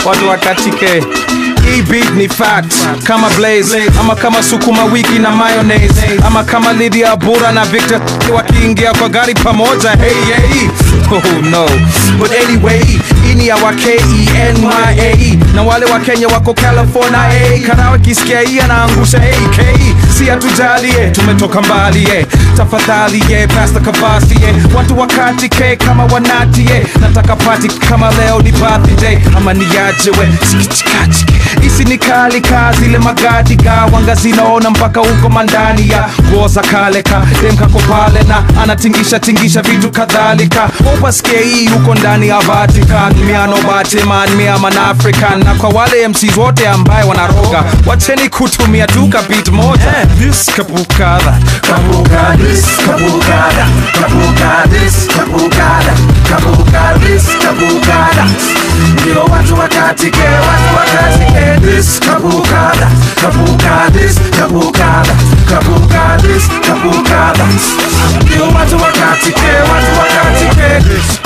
watu wakatike hii beat ni fact kama blaze ama kama sukuma wiki na mayonnaise ama kama Lydia Bura na Victor wakiingia kwa gari pamoja hey hey oh no but anyway hii ni ya wa K-E-N-Y-A na wale wa Kenya wako California hey. Karawa kisikia hii anaangusha AK si hatujalie tumetoka mbali eh. tafadhali eh. Pastor Kavasi eh. watu wakati ke kama wanati eh. nataka pati kama leo ni birthday ama niajewe sikichikachike isi ni kali ka zile magadi ga wanga zinaona mpaka huko mandani ya nguo za kale ka dem kako pale na anatingisha tingisha vitu kadhalika upasikie hii huko ndani ya Vatican miano bateman miaman African na kwa wale MCs wote ambaye wanaroga wacheni kutumia duka beat moja this kabukada Kabuka this, kabukada, kabuka this, kabukada, kabuka this, kabukada. Ndio watu wakatike, watu wakatike this, kabukada, kabuka this, kabukada, kabuka this, kabukada. Ndio watu wakatike, watu wakatike this.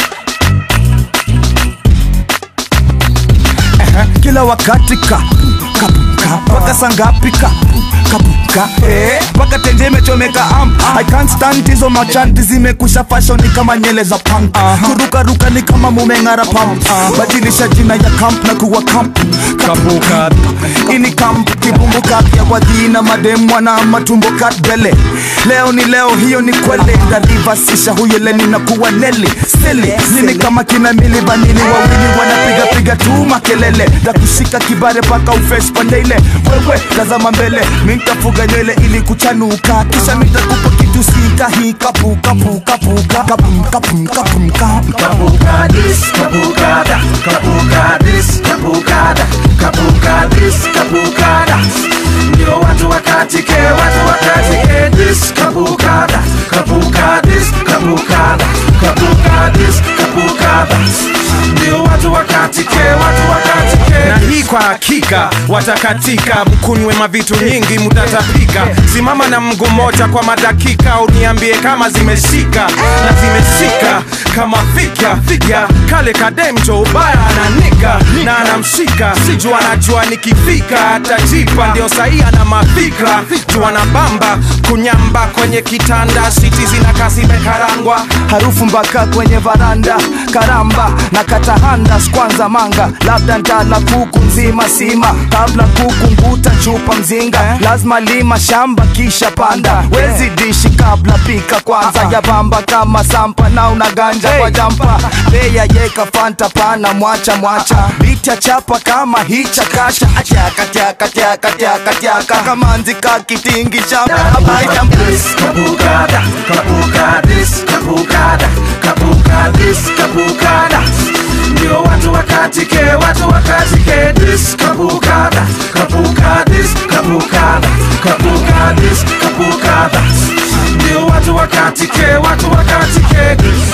kila wakati ka kapuka mpaka sangapi ka kapuka eh, mpaka tenje imechomeka am I can't stand hizo machanti zimekusha fashion ni kama nyele za punk kurukaruka ni kama mumeng'ara pump badilisha jina ya camp na kuwa camp kabukada ini camp kibumbu kapya kwa jina madem wana matumbo katbele leo ni leo hiyo ni kwele ndarivasisha huyo leni na kuwa neli sili nini kama kina mili vanini wawili wanapiga piga tu makelele takushika kibare paka ufes pandeile wewe tazama mbele mintafuga nywele ili kuchanuka kisha mitakupa kitu sika hii kapu kapu kapu kapum kapum kapum kapum Kabuka this, kabukada, kabuka this, kabukada, kabuka this, kabukada. Ndio watu wakatike, watu wakatike this, kabukada, kabuka this, kabukada, kabuka this, kabukada. Ndio watu wakatike, watu wakatike na hii kwa hakika watakatika mkunywe mavitu nyingi mutatapika simama na mguu moja kwa madakika uniambie kama zimeshika na zimeshika kama fika fika kale kademcho ubaya ananika na anamshika juu anajua nikifika atajipa ndio sahii ana mafikra juu anabamba kunyamba kwenye kitanda siti zinakaa zimekarangwa harufu mpaka kwenye varanda karamba na katahanda kwanza manga labda ntala kuku nzima sima kabla kuku nguta chupa mzinga lazima lima shamba kisha panda wezi dishi kabla pika kwanza ya bamba kama sampa na unaganja kwa jampa beya yeka fanta pana mwacha mwacha biti ya chapa kama hicha kasha atyaka tyaka tyaka tyaka tyaka kamanzi kakitingisha abaita this, kabukada, kabuka this, kabukada, kabuka this, kabukada. Ndio watu wakatike, watu wakatike this, kabukada, kabuka this, kabukada, kabuka this, kabukada. Ndio watu wakatike, watu wakatike this,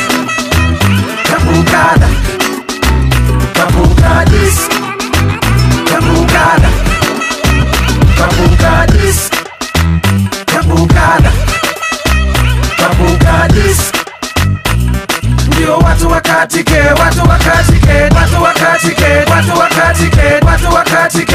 kabukada, kabuka this, kabukada, kabuka this. Kabukada Kabukadis Ndio watu wakatike, watu wakatike, watu wakatike, watu wakatike, watu wakatike